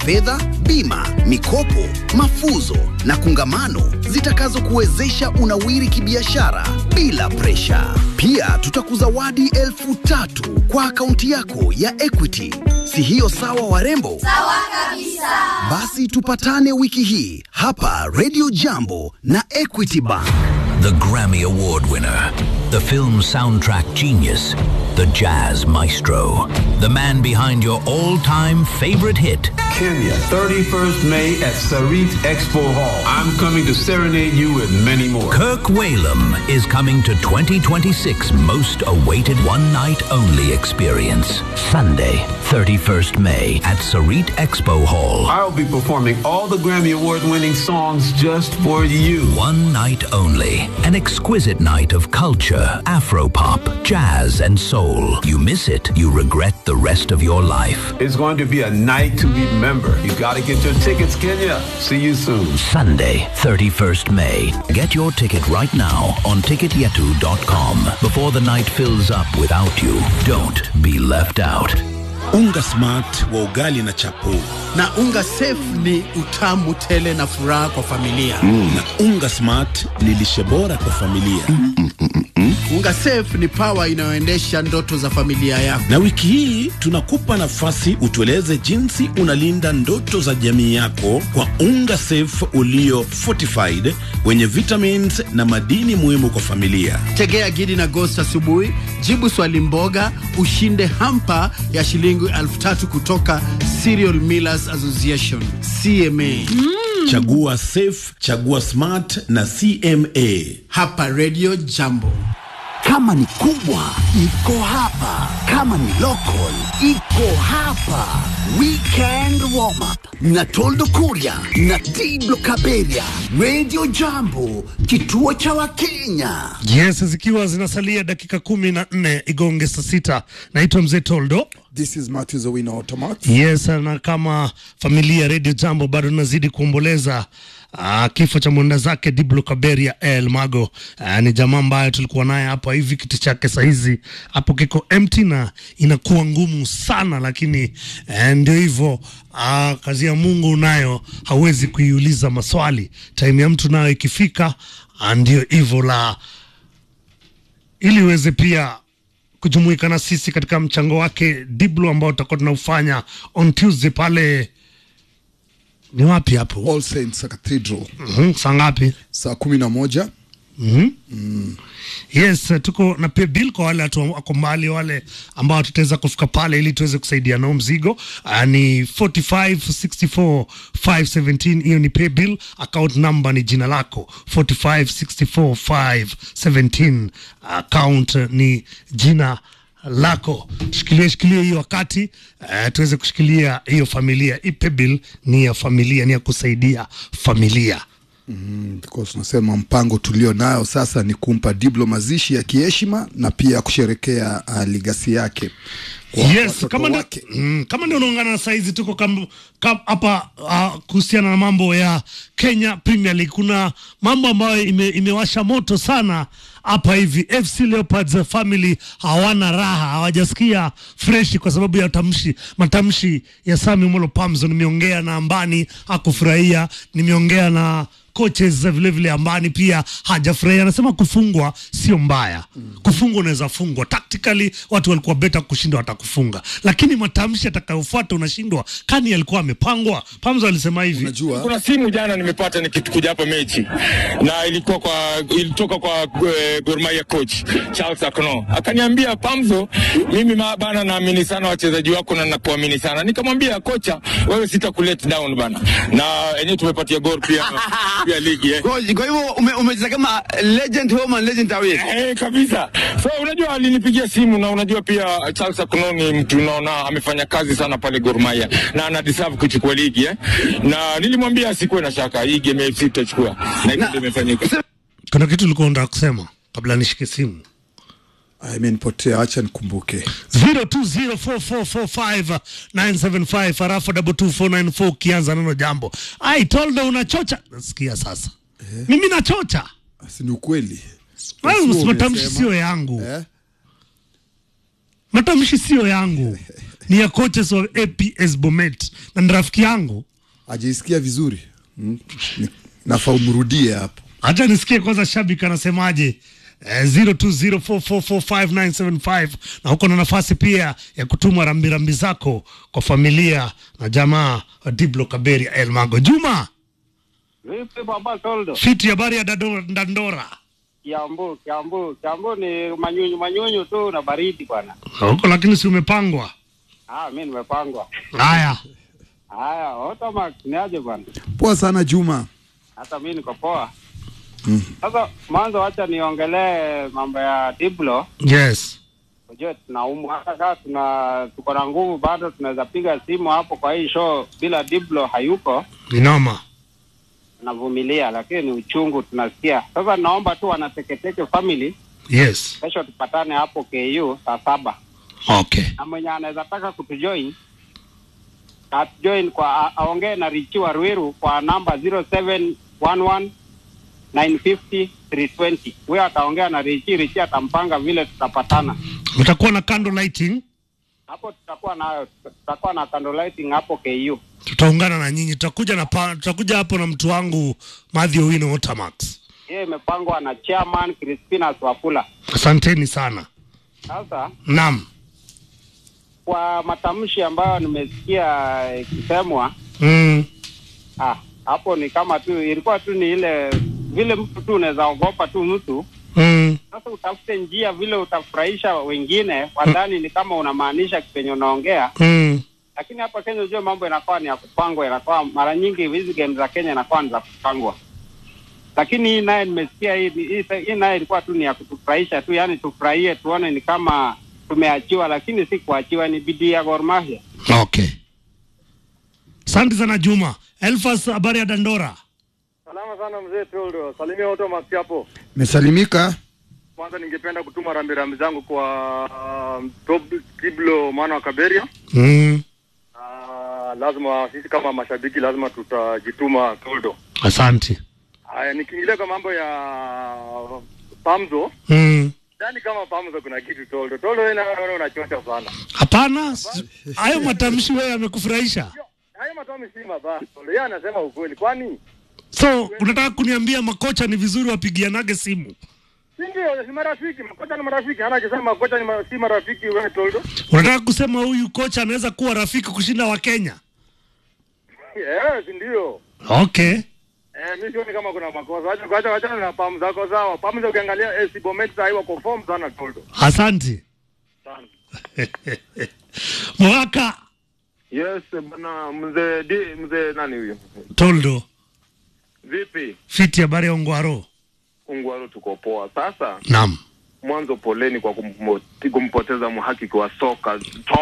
fedha, bima, mikopo, mafuzo na kungamano zitakazokuwezesha unawiri kibiashara bila presha. Pia tutakuzawadi elfu tatu kwa akaunti yako ya Equity. Si hiyo sawa, warembo? Sawa kabisa. Basi tupatane wiki hii hapa Radio Jambo na Equity Bank. The Grammy Award winner, the film soundtrack genius, the jazz maestro, the man behind your all time favorite hit. Kenya, 31st May at Sarit Expo Hall. I'm coming to serenade you with many more. Kirk Whalum is coming to 2026 most awaited one night only experience. Sunday, 31st May at Sarit Expo Hall. I'll be performing all the Grammy Award winning songs just for you. One night only. An exquisite night of culture, Afropop, jazz, and soul. You miss it, you regret the rest of your life. It's going to be a night to remember. You gotta get your tickets, Kenya. See you soon. Sunday, 31st May. Get your ticket right now on ticketyetu.com before the night fills up without you. Don't be left out. Unga smart wa ugali na chapo na unga safe ni utamu tele na furaha kwa familia mm. na unga smart ni lishe bora kwa familia mm, mm, mm, mm. unga safe ni pawa inayoendesha ndoto za familia yako na wiki hii tunakupa nafasi utueleze jinsi unalinda ndoto za jamii yako kwa unga safe ulio fortified wenye vitamins na madini muhimu kwa familia tegea gidi na ghost asubuhi jibu swali mboga ushinde hampa ya shilingi elfu tatu kutoka Cereal Millers Association CMA. Mm. Chagua safe, chagua smart na CMA. Hapa Radio Jambo. Kama ni kubwa iko hapa, kama ni local iko hapa. Weekend warm up na Toldo Kuria na Tiblo Kaberia, Radio Jambo, kituo cha Wakenya. Yes, zikiwa zinasalia dakika kumi na nne igonge saa sita. Naitwa Mzee Toldo. This is Matthew Owino Automat. Yes, na kama familia Radio Jambo bado tunazidi kuomboleza Uh, kifo cha mwenda zake Diblo Kaberia El Mago. Uh, ni jamaa ambaye tulikuwa naye hapa hivi, kiti chake sahizi hapo kiko empty na inakuwa ngumu sana, lakini uh, ndio hivyo. Uh, kazi ya Mungu nayo hawezi kuiuliza maswali, time ya mtu nayo ikifika, uh, ndio hivyo la ili uweze pia kujumuika na sisi katika mchango wake Diblo ambao tutakuwa tunaufanya on Tuesday pale ni wapi hapo? All Saints Cathedral. Mm-hmm. Saa ngapi? Saa kumi na moja. Mm-hmm. Mm. Yes, tuko na pia bill kwa wale watu wako mbali, wale ambao tutaweza kufika pale ili tuweze kusaidia nao mzigo. Uh, ni 4564 517, hiyo ni pay bill. Account number ni jina lako 4564 517, account ni jina lako shikilie shikilie hiyo wakati uh, tuweze kushikilia hiyo familia. Ipe bill ni ya familia, ni ya kusaidia familia. Mm, tunasema mpango tulio nayo sasa ni kumpa Diblo mazishi ya kiheshima na pia kusherekea uh, ligasi yake yes, kama ndio mm, kama ndio unaungana na saizi tuko hapa uh, kuhusiana na mambo ya Kenya Premier League. Kuna mambo ambayo ime, imewasha moto sana hapa hivi. FC Leopards family hawana raha, hawajasikia fresh kwa sababu ya tamshi, matamshi ya Sami Molo Pamzo. Nimeongea na Ambani hakufurahia, nimeongea na coaches vile vile Ambani pia hajafurahia, anasema kufungwa sio mbaya. Mm. Kufungwa unaweza fungwa tactically, watu walikuwa beta kushinda watakufunga, lakini matamshi atakayofuata unashindwa. Kani alikuwa amepangwa. Pamzo alisema hivi, unajua kuna simu jana nimepata nikikuja hapa mechi na ilikuwa kwa ilitoka kwa uh, Gor Mahia coach Charles Akno akaniambia, Pamzo, mimi bana naamini sana wachezaji wako na nakuamini sana. Nikamwambia kocha, wewe sita kulet down bana, na yenyewe tumepatia Gor pia pia ligi eh. Kwa hivyo umecheza ume kama legend home and legend away. Eh, kabisa. So unajua alinipigia simu na unajua pia Charles Akuno ni mtu unaona amefanya kazi sana pale Gor Mahia na ana deserve kuchukua ligi eh. Na nilimwambia asikuwe na shaka hii game FC tutachukua. Na hiyo ndio imefanyika. Kuna kitu ulikuwa unataka kusema kabla nishike simu? imenipotea, acha nikumbuke. 0204445975 harafu double 2494 ukianza neno jambo. I told you unachocha. Nasikia sasa. Eh. Mimi nachocha. Si ni ukweli. Wewe matamshi sio yangu. Eh? Matamshi sio yangu. ni ya coaches wa APS Bomet na ni rafiki yangu. Ajaisikia vizuri mm. Ni- Nafaa umrudie hapo. Hata nisikie kwanza shabiki anasemaje. Eh, 0204445975 na huko na nafasi pia ya kutuma rambirambi zako kwa familia na jamaa wa Diblo Kaberia El Mago. Juma Vipi baba Toldo? fiti, habari ya Dado- Dandora Kiambu, Kiambu, Kiambu ni manyunyu manyunyu tu na baridi bwana. huko, lakini si umepangwa? Ah, mimi nimepangwa. Haya, Haya, Otamax ni aje bwana? Poa sana Juma. Hata mimi niko poa. Mm. Sasa mwanzo wacha niongelee mambo ya Diblo. yes, Unajua tunaumwa hata kama tuna tuko na nguvu bado tunaweza piga simu hapo kwa hii show bila Diblo hayuko ni noma. tunavumilia, lakini ni uchungu tunasikia. Sasa naomba tu wanateketeke family, Yes, kesho tupatane hapo KU saa saba. okay, na mwenye anaweza taka kutujoin atujoin kwa a- aongee na Richi wa Ruiru kwa namba 0711 950 320. Huyo ataongea na Richi, Richi atampanga vile tutapatana mtakuwa na candle lighting, hapo. Tutakuwa na tutakuwa na candle lighting hapo KU. tutaungana na nyinyi, tutakuja na pa, tutakuja hapo na mtu wangu Madhi Owino Otamax. Hiyo imepangwa na chairman Crispinas Wafula. Asanteni sana. Sasa Naam, kwa matamshi ambayo nimesikia ikisemwa, mm, ah, hapo ni kama tu ilikuwa tu ni ile vile mtu tu unaweza ogopa tu mtu mm, Sasa utafute njia vile utafurahisha wengine, wadhani ni kama unamaanisha kipenye unaongea, mm, lakini hapa Kenya ujue mambo inakuwa ni ya kupangwa, inakuwa mara nyingi hizi game za Kenya inakuwa ni za kupangwa, lakini hii naye nimesikia hii, hii, hii naye ilikuwa tu ni ya kutufurahisha tu, yani tufurahie, tuone ni kama tumeachiwa, lakini si kuachiwa, ni bidii ya Gor Mahia. okay. Asante sana Juma. Elfas, habari ya Dandora? Salama sana mzee Toldo, salimia Otamax hapo. Mesalimika. Kwanza ningependa kutuma rambirambi zangu kwa uh, top Kiblo mwana wa Kaberia. Mm, Uh, lazima sisi kama mashabiki lazima tutajituma Toldo. asante. Haya, nikiingilia kwa mambo ya Pamzo, Mm. ndani kama Pamzo kuna kitu Toldo. Toldo wewe naona unachocha sana. Hapana, s- hayo matamshi wewe yamekufurahisha? Hayo matomi si mabaya Toldo. Yeye anasema ukweli. Kwani So unataka kuniambia makocha ni vizuri wapigianage simu? si ndio si marafiki, makocha ni marafiki. Hana akisema makocha ni ma, si marafiki wewe Toldo. Unataka kusema huyu kocha anaweza kuwa rafiki kushinda wa Kenya? Eh, si ndio? Okay. Eh, mimi sioni kama kuna makosa. Acha acha acha na pamu zako sawa. Pamu za ukiangalia AC Bomet sasa wako form sana Toldo. Asante. Mwaka Yes, bwana mzee di mzee nani huyo? Toldo, Vipi? fiti habari ya Ongwaro? Ungwaro tuko poa. Sasa Naam. mwanzo poleni kwa kumpo, kumpoteza mhakiki wa soka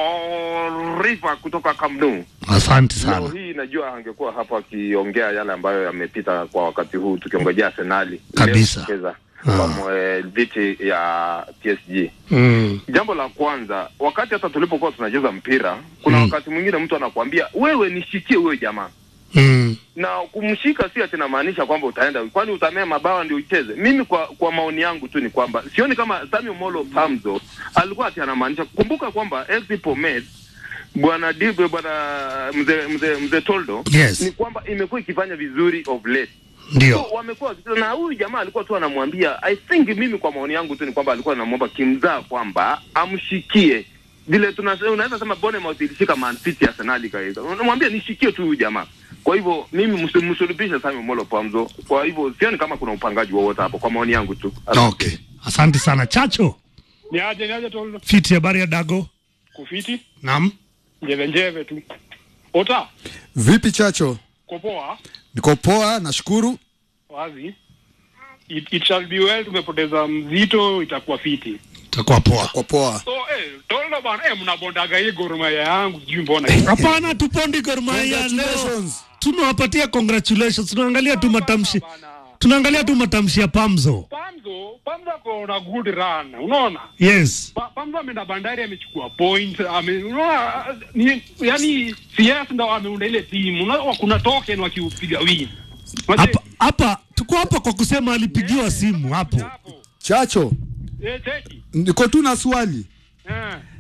Torifa kutoka Camp Nou. Asante Leo sana. hii najua angekuwa hapa akiongea yale ambayo yamepita kwa wakati huu tukiongojea Arsenali Kabisa. leo kucheza kwa mwe- dhidi ya PSG. Mm. Jambo la kwanza, wakati hata tulipokuwa tunacheza mpira, kuna wakati mwingine mtu anakuambia wewe nishikie huyo jamaa Mm. na kumshika si ati namaanisha kwamba utaenda kwani utamea mabawa ndio ucheze. Mimi kwa kwa maoni yangu tu ni kwamba sioni kama Samuel Molo Pamzo alikuwa ati anamaanisha. Kumbuka kwamba FC Bomet bwana Dibe bwana mzee mzee mzee Toldo Yes. ni kwamba imekuwa ikifanya vizuri of late Ndio. So, wamekuwa na huyu jamaa alikuwa tu anamwambia I think mimi kwa maoni yangu tu ni kwamba alikuwa anamwomba kimzaa kwamba amshikie vile tunasema unaweza sema Bournemouth ilishika Man City Arsenal ikaweza unamwambia nishikie tu huyu jamaa kwa hivyo mimi msi- msulubishe Samuel Molo Pamzo kwa hivyo sioni kama kuna upangaji wowote hapo kwa maoni yangu tu Okay. Asante sana Chacho. Ni aje ni aje Toldo? Fiti habari ya Dago? Kufiti? Naam. Njeve njeve tu. Ota, Vipi Chacho? kopoa, Niko poa, nashukuru. wazi. It, it shall be well, tumepoteza mzito, itakuwa fiti. Itakuwa poa. Kwa poa. So, eh, Toldo bana, eh, mnabondaga hii Gor Mahia yangu, sijui mbona. Hapana, tupondi Gor Mahia leo. Tunawapatia congratulations. Tunaangalia tu matamshi. Tunaangalia tu matamshi ya Pamzo. Pamzo, Pamzo ako na good run, unaona? Yes. Pa, Pamzo ameenda Bandari amechukua point, ame unaona ni yani CS ndo ameunda ile timu. Unaona kuna token wakiupiga win. Hapa hapa tuko hapa kwa kusema alipigiwa simu hapo. Chacho, Eh, cheki. niko tu na swali. Eh.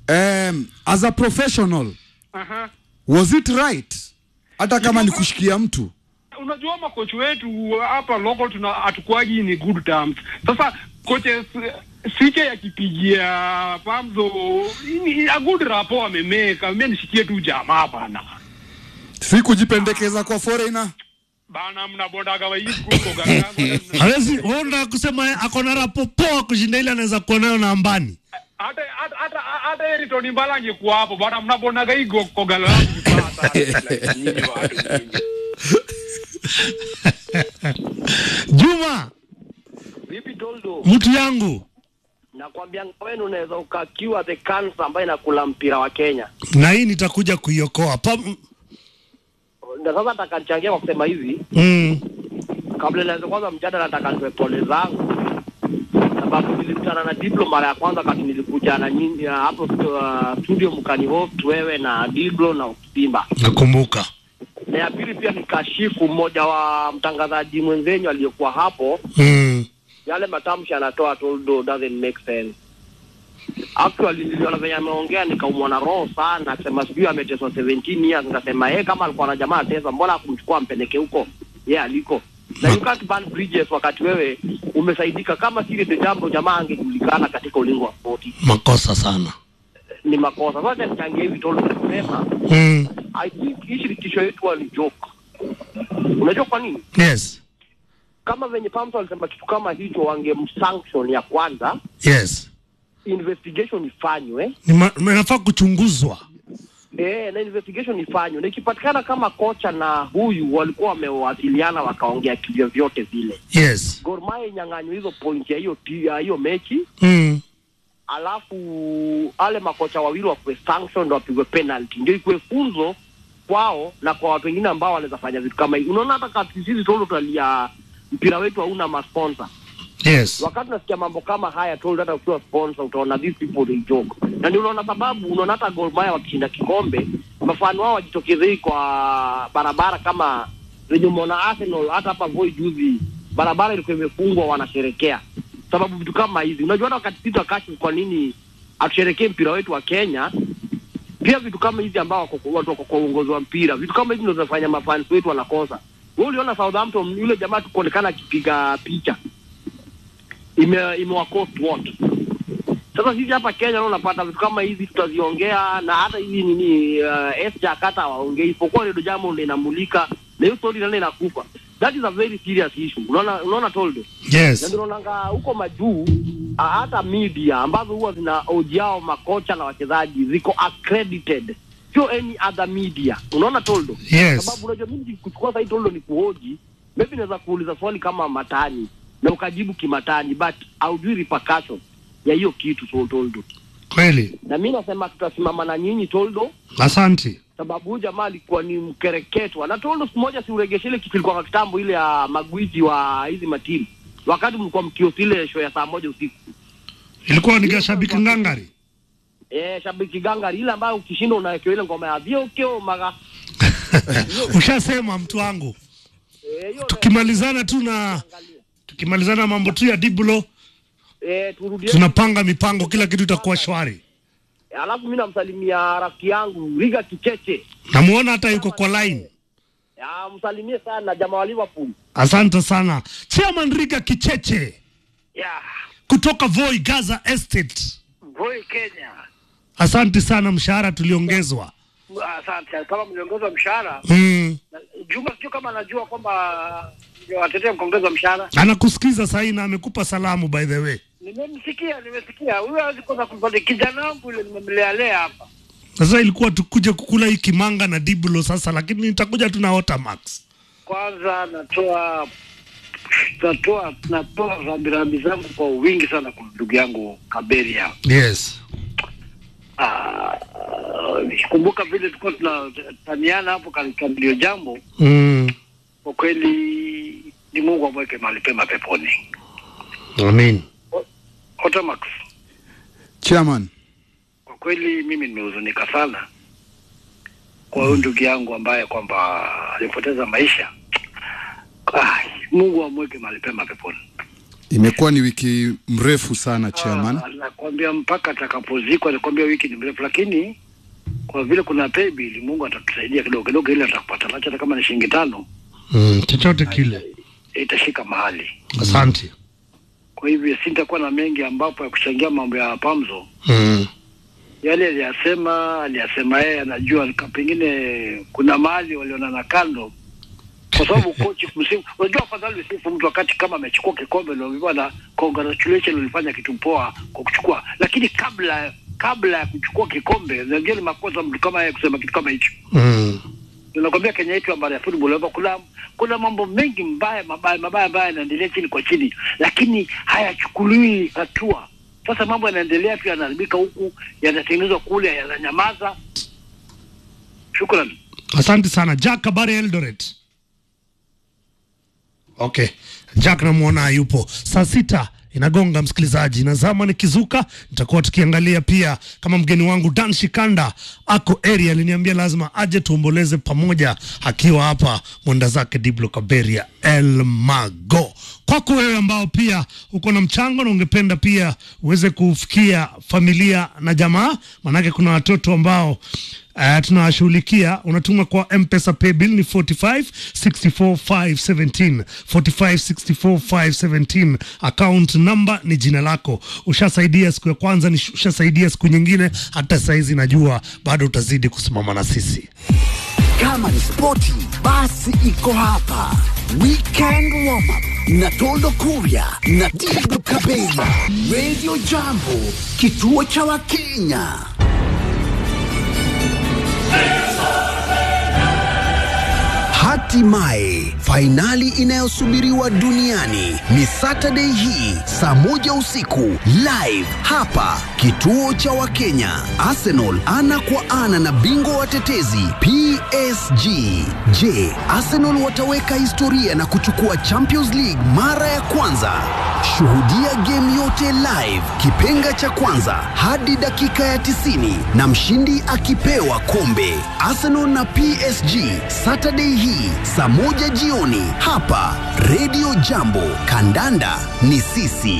um, as a professional Aha. was it right hata kama ni kushikia mtu unajua makochi wetu hapa local tuna hatukuagi ni good terms sasa coaches sike yakipigia pamzo ni a good rapo amemeka mimi nishikie tu jamaa bana si kujipendekeza kwa foreigner bana mnabondaga waikuko gaga hawezi wewe unataka kusema ako na rapo poa kushinda ile anaweza kuwa nayo na ambani hata hata hata hata Eriton Mbala angekuwa hapo bana mnabonaga hii go- kogalo yangu vibaya sana. Nyinyi watu nyinyi. Juma Vipi Toldo? mtu yangu Nakwambia wewe unaweza ukakiwa the cancer ambayo inakula mpira wa Kenya. na hii nitakuja kuiokoa pa Na sasa nataka nichangie kwa kusema hivi, mm. kabla nianze kwanza mjadala, nataka nitoe pole zangu sababu nilikutana na Diblo mara ya kwanza wakati nilikuja na nyinyi uh, hapo uh, studio mkani host wewe na Diblo na Simba. nakumbuka Na ya pili pia nikashifu mmoja wa mtangazaji mwenzenyu aliyekuwa hapo mm. yale matamshi anatoa Toldo doesn't make sense. Actually niliona venye ameongea nikaumwa na roho sana, akisema sijui ameteswa 17 years. Nikasema yeye kama alikuwa na jamaa atesa, mbona akumchukua ampeleke huko yeye aliko? Na you can't burn bridges wakati wewe umesaidika. Kama siri the jambo, jamaa angejulikana katika ulingo wa spoti. makosa sana Ni makosa. Sasa nichangia hivi Toldo kusema mm. I think hii shirikisho yetu wali joke. Unajua kwa nini? yes Kama venye Pamso alisema kitu kama hicho, wangemsanction ya kwanza yes investigation ifanywe Ni ma- inafaa kuchunguzwa eh, na investigation ifanywe, na ikipatikana kama kocha na huyu walikuwa wamewasiliana wakaongea kivyo vyote vile, yes Gor Mahia inyang'anywe hizo point ya hiyo ti- ya hiyo mechi, mm. alafu ale makocha wawili wakuwe sanction ndo wapigwe penalty, ndio ikuwe funzo kwao na kwa watu wengine ambao wanaweza fanya vitu kama hivi. Unaona, hata kati sisi tolo tutalia mpira wetu hauna masponsor yes wakati unasikia mambo kama haya told hata ukiwa sponsor utaona these people they joke na ndio unaona sababu unaona hata Gor Mahia wakishinda kikombe mafano wao wajitokeze hii kwa barabara kama venye umeona Arsenal hata hapa Voi juzi barabara ilikuwa imefungwa wanasherekea sababu vitu kama hizi unajua hata wakati sisi wakashi kwa nini atusherekee mpira wetu wa Kenya pia vitu kama hizi ambao wako watu wako kwa uongozi wa mpira vitu kama hizi ndio zinafanya mafans wetu wanakosa wewe uliona Southampton yule jamaa tukuonekana akipiga picha ime imewacost what sasa sisi hapa Kenya leo unapata vitu kama hizi tutaziongea na hata hizi nini uh, S Jakarta waongei isipokuwa ndio jambo ndio inamulika na hiyo story ndio inakufa that is a very serious issue unaona unaona Toldo Yes. na ndio unaonanga huko majuu ah, hata media ambazo huwa zina ojiao makocha na wachezaji ziko accredited sio any other media unaona Toldo Yes. sababu unajua mimi kuchukua sasa hii Toldo ni kuhoji maybe naweza kuuliza swali kama matani na ukajibu kimatani but haujui repercussion ya hiyo kitu so Toldo kweli na mi nasema tutasimama na nyinyi Toldo asante sababu huyu jamaa alikuwa ni mkereketwa na Toldo siku moja siuregeshe ile kitu ilikuwa kitambo ile ya magwiji wa hizi matimu wakati mlikuwa mkiosi ile show ya saa moja usiku ilikuwa ni shabiki ngangari eh shabiki gangari ile ambayo ukishinda unawekewa ile ngoma ya vyokeo maga ushasema mtu wangu eh, hiyo tukimalizana tu na tukimalizana mambo tu ya diblo eh, turudie tunapanga mipango kila kitu itakuwa shwari alafu mi namsalimia rafiki yangu Riga Kicheche namuona hata yuko kwa line ya msalimie sana jamaa wa Liverpool asante sana chairman riga kicheche Yeah, kutoka voi gaza estate Voi Kenya. asante sana mshahara tuliongezwa Asante. Kama mliongezwa mshahara, mm. na- Juma sio kama anajua kwamba watetea mkaongezwa mshahara. anakusikiza sahii na amekupa salamu by the way Nimemsikia, nimesikia. Huyo hawezi kosa kupata kijana wangu yule nimemlea lea hapa. sasa ilikuwa tukuje kukula hii kimanga na diblo sasa lakini nitakuja tu na otamax Kwanza natoa natoa natoa rambirambi zangu kwa wingi sana kwa ndugu yangu Kaberia. yes Ah, nikikumbuka vile tulikuwa tunataniana hapo katika ndio jambo, mm. kwa kweli ni Mungu amweke mahali pema peponi. amin Otamax, chairman kwa kweli mimi nimehuzunika sana kwa huyu ndugu yangu ambaye kwamba alipoteza maisha. Ah, Mungu amweke mahali pema peponi. Imekuwa ni wiki mrefu sana chairman. Ah, nakwambia mpaka atakapozikwa, nakwambia wiki ni mrefu, lakini kwa vile kuna pay bill, Mungu atatusaidia kidogo kidogo, ili atakupata nacho, hata kama ni shilingi tano mm, chochote kile. itashika mahali. Asante. Kwa hivyo sintakuwa na mengi ambapo ya kuchangia mambo ya Pamzo. Mm. Yale aliyasema aliyasema yeye anajua, ka- pengine kuna mahali walionana kando, kwa sababu kochi msimu, unajua afadhali usifu mtu wakati kama amechukua kikombe ndio bwana, congratulations, ulifanya kitu poa kwa kuchukua, lakini kabla kabla ya kuchukua kikombe, unajua ni makosa mtu kama yeye kusema kitu kama hicho. Mm. Ninakwambia Kenya yetu habari ya football hapa kuna kuna mambo mengi mbaya mabaya mabaya ambayo yanaendelea chini kwa chini, lakini hayachukuliwi hatua. Sasa mambo yanaendelea tu, yanaharibika huku, yanatengenezwa kule, yananyamaza. Shukrani. Asante sana Jack, habari ya Eldoret? Okay, Jack namwona yupo. Saa sita inagonga msikilizaji, na zama nikizuka, nitakuwa tukiangalia pia kama mgeni wangu Dan Shikanda ako area, aliniambia lazima aje tuomboleze pamoja, akiwa hapa mwenda zake Diblo Kaberia El Mago. Kwako wewe ambao pia uko na mchango na ungependa pia uweze kufikia familia na jamaa, manake kuna watoto ambao Uh, tunawashughulikia unatuma kwa mpesa paybill ni 45 64 517 45 64 517 account number ni jina lako ushasaidia siku ya kwanza ni ushasaidia siku nyingine hata saizi najua bado utazidi kusimama na sisi Kama ni spoti, basi iko hapa. Weekend warm up na Toldo Kuria na Dibu Kabela, Radio Jambo, kituo cha Wakenya. Hatimaye fainali inayosubiriwa duniani ni Saturday hii saa moja usiku live hapa kituo cha Wakenya. Arsenal ana kwa ana na bingwa watetezi PSG. Je, Arsenal wataweka historia na kuchukua Champions League mara ya kwanza? Shuhudia game yote live, kipenga cha kwanza hadi dakika ya 90 na mshindi akipewa kombe. Arsenal na PSG Saturday hii saa moja jioni hapa Radio Jambo. Kandanda ni sisi.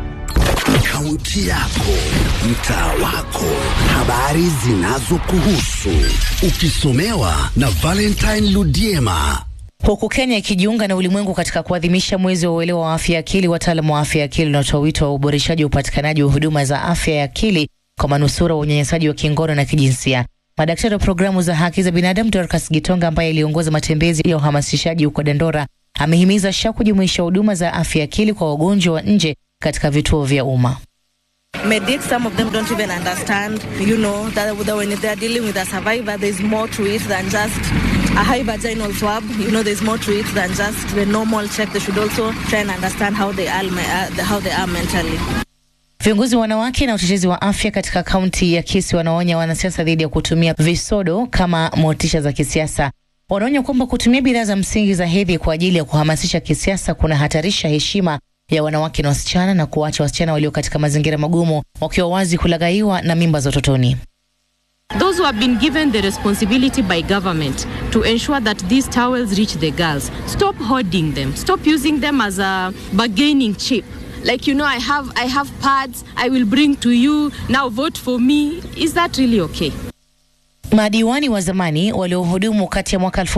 Kaunti yako, mtaa wako, habari zinazokuhusu, ukisomewa na Valentine Ludiema. Huku Kenya ikijiunga na ulimwengu katika kuadhimisha mwezi wa uelewa wa afya ya akili, wataalamu wa afya ya akili wanatoa wito wa uboreshaji wa upatikanaji wa huduma za afya ya akili kwa manusura wa unyanyasaji wa kingono na kijinsia. Madaktari wa programu za haki za binadamu Dorcas Gitonga, ambaye aliongoza matembezi ya uhamasishaji huko Dandora, amehimiza SHA kujumuisha huduma za afya ya akili kwa wagonjwa wa nje katika vituo vya umma. Medics, some of them don't even understand, you know, that, that when they're dealing with a survivor, there's more to it than just a high vaginal swab. You know, there's more to it than just the normal check. They should also try and understand how they are, me- uh, how they are mentally. Viongozi wa wanawake na utetezi wa afya katika kaunti ya Kisii wanaonya wanasiasa dhidi ya kutumia visodo kama motisha za kisiasa. Wanaonya kwamba kutumia bidhaa za msingi za hedhi kwa ajili ya kuhamasisha kisiasa kuna hatarisha heshima ya wanawake na wasichana na kuacha wasichana walio katika mazingira magumu wakiwa wazi kulaghaiwa na mimba za utotoni. Those who have been given the responsibility by government to ensure that these towels reach the girls, stop hoarding them. Stop using them as a bargaining chip. Like you know, I have I have pads. I will bring to you. Now vote for me. Is that really okay? Madiwani wa zamani waliohudumu kati ya mwaka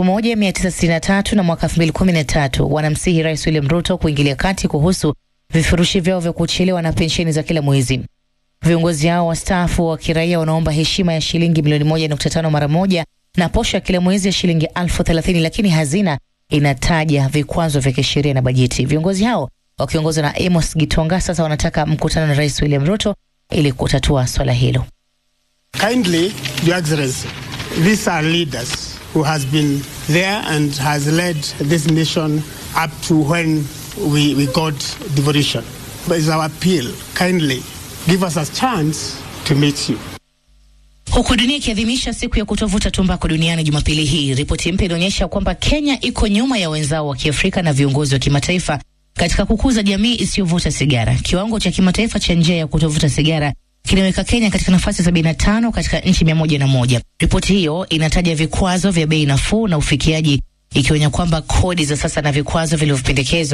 1963 na mwaka 2013 wanamsihi Rais William Ruto kuingilia kati kuhusu vifurushi vyao vya kuchelewa na pensheni za kila mwezi. Viongozi hao wastaafu wa kiraia wanaomba heshima ya shilingi milioni moja nukta tano mara moja na posho ya kila mwezi ya shilingi elfu thelathini lakini hazina inataja vikwazo vya kisheria na bajeti. Viongozi hao wakiongozwa na Amos Gitonga sasa wanataka mkutano na Rais William Ruto ili kutatua swala hilo. Kindly, Your Excellency, these are leaders who has been there and has led this nation up to when we, we got devolution. But it's our appeal, kindly give us a chance to meet you. Huku dunia ikiadhimisha siku ya kutovuta tumbaku duniani Jumapili hii, ripoti mpya inaonyesha kwamba Kenya iko nyuma ya wenzao wa Kiafrika na viongozi wa kimataifa katika kukuza jamii isiyovuta sigara. Kiwango cha kimataifa cha njia ya kutovuta sigara kinaweka Kenya katika nafasi sabini na tano katika nchi mia moja na moja. Ripoti hiyo inataja vikwazo vya bei nafuu na ufikiaji, ikionya kwamba kodi za sasa na vikwazo vilivyopendekezwa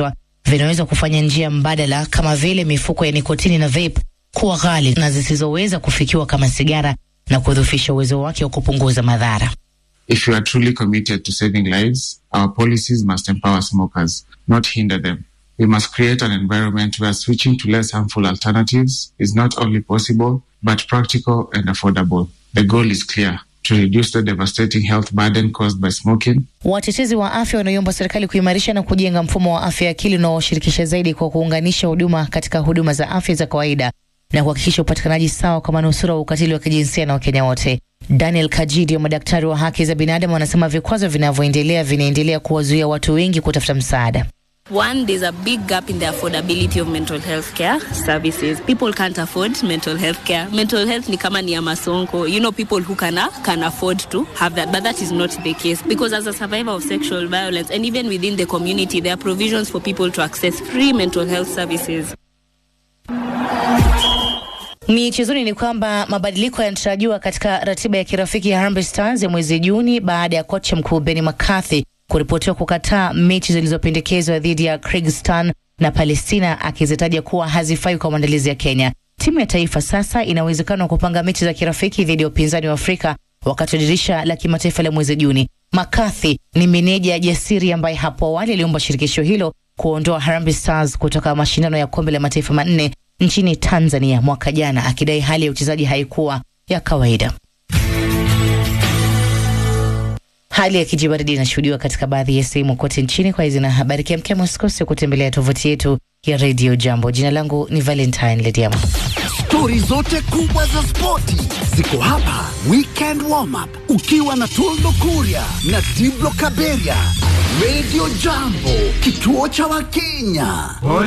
vinaweza kufanya njia mbadala kama vile mifuko ya nikotini na vape kuwa ghali na zisizoweza kufikiwa kama sigara na kudhoofisha uwezo wake wa kupunguza madhara. If you are truly committed to saving lives, our policies must empower smokers, not hinder them. We must create an environment where switching to less harmful alternatives is not only possible, but practical and affordable. The goal is clear to reduce the devastating health burden caused by smoking Watetezi wa afya wanaiomba serikali kuimarisha na kujenga mfumo wa afya ya akili unaoshirikisha zaidi kwa kuunganisha huduma katika huduma za afya za kawaida na kuhakikisha upatikanaji sawa kwa manusura wa ukatili wa kijinsia na Wakenya wote. Daniel Kajidi wa madaktari wa haki za binadamu wanasema vikwazo vinavyoendelea vinaendelea kuwazuia watu wengi kutafuta msaada. One, there's a big gap in the affordability of mental health care services. People can't afford mental health care. Mental health ni kama ni ya masonko. You know, people who can, can afford to have that, but that is not the case. Because as a survivor of sexual violence, and even within the community, there are provisions for people to access free mental health services. Michezoni ni kwamba mabadiliko yanatarajiwa katika ratiba ya kirafiki ya Harambee Stars ya mwezi Juni baada ya kocha mkuu Benny McCarthy kuripotiwa kukataa mechi zilizopendekezwa dhidi ya Kyrgyzstan na Palestina akizitaja kuwa hazifai kwa maandalizi ya Kenya. Timu ya taifa sasa ina uwezekano wa kupanga mechi za kirafiki dhidi ya upinzani wa Afrika wakati wa dirisha la kimataifa la mwezi Juni. McCarthy ni meneja jasiri ambaye hapo awali aliomba shirikisho hilo kuondoa Harambee Stars kutoka mashindano ya kombe la mataifa manne nchini Tanzania mwaka jana, akidai hali ya uchezaji haikuwa ya kawaida. Hali ya kijibaridi inashuhudiwa katika baadhi ya sehemu kote nchini. Kwa hizi na habari kemkem, usikose kutembelea tovuti yetu ya Radio Jambo. Jina langu ni Valentine Lediama. Stori zote kubwa za spoti ziko hapa. Weekend warm up ukiwa na Toldo Kuria na Diblo Kaberia. Radio Jambo, kituo cha Wakenya.